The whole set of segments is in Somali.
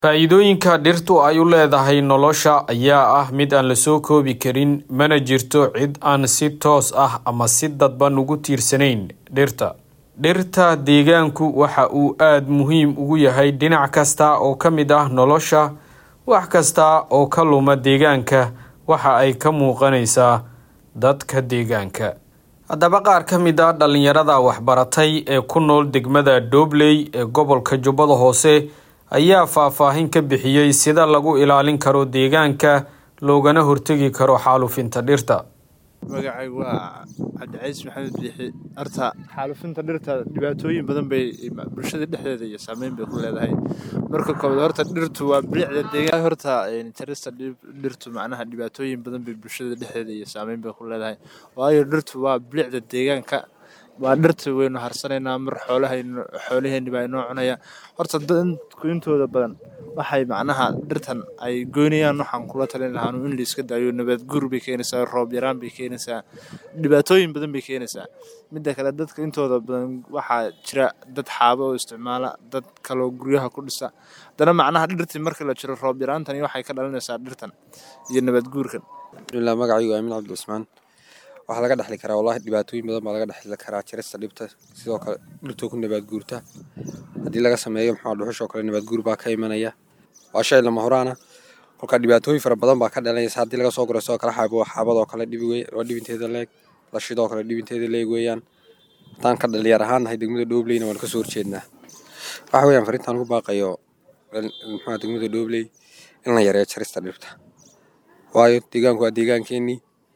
Faa'iidooyinka dhirtu ay u leedahay nolosha ayaa ah mid aan la soo koobi karin, mana jirto cid aan si toos ah ama si dadban ugu tiirsanayn dhirta. Dhirta deegaanku waxa uu aad muhiim ugu yahay dhinac kasta oo ka mid ah nolosha. Wax kasta oo ka luma deegaanka waxa ay ka muuqanaysaa dadka deegaanka. Haddaba qaar ka mid ah dhalinyarada waxbaratay ee ku nool degmada Doobley ee gobolka Jubbada Hoose ayaa faahfaahin ka bixiyay sida lagu ilaalin karo deegaanka loogana hortagi karo xaalufinta dhirta. magacaygu waa cabdicaiis maxamed biixi horta xaalufinta dhirta dhibaatooyin badan bay bulshada dhexdeeda iyo saameyn bay ku leedahay marka koowaad horta dhirtu waa bilicda deegaan horta jarista dhirtu macnaha dhibaatooyin badan bay bulshada dhexdeeda iyo saameyn bay ku leedahay waayo dhirtu waa bilicda deegaanka waa dhirta waynu harsanaynaa mar xoolahaynu xoolaheeni baa inoo cunaya horta dadku intooda badan waxay macnaha dhirtan ay goynayaan waxaan kula talin lahaa in la iska daayo nabaad guur bay keenaysaa roob yaraan bay keenaysaa dhibaatooyin badan bay keenaysaa midda kale dadka intooda badan waxaa jira dad xaabo oo isticmaala dad kaloo guryaha ku dhisa haddana macnaha dhirtii marka la jiro roob yaraantani waxay ka dhalinaysaa dhirtan iyo nabaad guurkan bismillah magacaygu aamin cabdi cusmaan waxaa laga dhexli karaa wallahi dhibaatooyin badan baa laga dhexli karaa jarista dhibta sidoo kale dhirtoo ku nabaad guurta haddii laga sameeyo maxaa dhuxushoo kale nabaad guur baa ka imanaya waa shay lama horaana kolka dhibaatooyin fara badan baa ka dhalanaysa haddii laga soo guro sidoo kale xaabo xaabadoo kale dhibi wey waa dhibinteeda leeg lashidoo kale dhibinteeda leeg weeyaan haddaan ka dhalinyar ahaan nahay degmada dhoobleyna waan kasoo horjeednaa waxa weeyaan farintaan ugu baaqayo muxuu degmada dhoobley in la yareeyo jarista dhirta waayo deegaanku waa deegaankeenii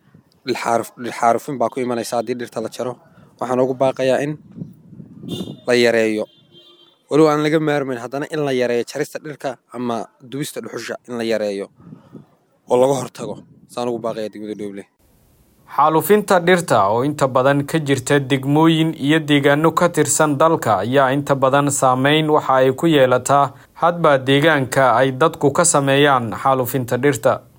dhilxaarufin baa ku imanaysa haddii dhirta la jaro waxaan ugu baaqayaa in la yareeyo walow aan laga maarmayn haddana in la yareeyo jarista dhirka ama dubista dhuxusha in la yareeyo oo laga hortago saan ugu baaqaya degmada dhooble xaalufinta dhirta oo inta badan ka jirta degmooyin iyo deegaano ka tirsan dalka ayaa inta badan saameyn waxa ay ku yeelataa hadba deegaanka ay dadku ka sameeyaan xaalufinta dhirta